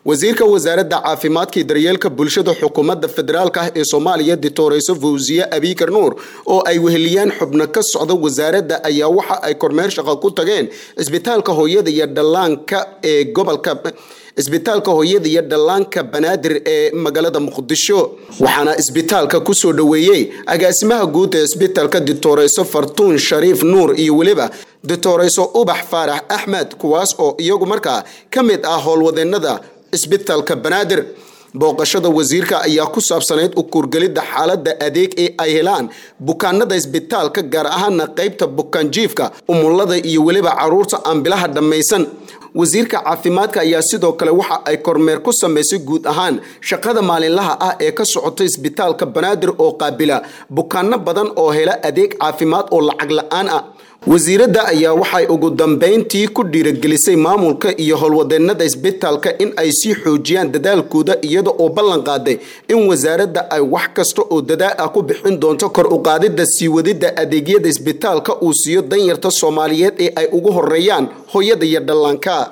wasiirka wasaaradda caafimaadka iyo daryeelka bulshada xukuumadda federaalk ah ee soomaaliya ditoreyso fawsiye abiikar nuur oo ay weheliyaan xubno ka socda wasaaradda ayaa waxa ay kormeer shaqo ku tageen cisbitaalka hooyada iyo dhallaanka ee gobolka isbitaalka hooyada iyo dhallaanka banaadir ee magaalada muqdisho waxaana isbitaalka kusoo dhoweeyey agaasimaha guud ee isbitaalka ditoreyso fartuun shariif nuur iyo weliba ditoreyso ubax faarax axmed kuwaas oo iyagu markaa ka mid ah howlwadeenada isbitaalka banaadir booqashada wasiirka ayaa ku saabsanayd u kuurgelidda xaalada adeeg ee ay helaan bukaanada isbitaalka gaar ahaana qeybta bukaanjiifka umulada iyo weliba caruurta aan bilaha dhammaysan wasiirka caafimaadka ayaa sidoo kale waxa ay kormeer ku sameysay guud ahaan shaqada maalinlaha ah ee ka socota isbitaalka banaadir oo qaabila bukaano badan oo hela adeeg caafimaad oo lacag la-aan ah wasiiradda ayaa waxay ugu dambeyntii ku dhiiragelisay maamulka iyo howlwadeenada isbitaalka in ay sii xoojiyaan dadaalkooda iyada oo ballan qaaday in wasaaradda ay wax kasta oo dadaal ah ku bixin doonto kor u qaadidda sii wadidda adeegyada isbitaalka uu siiyo danyarta soomaaliyeed ee ay ugu horeeyaan hooyada iyo dhallaanka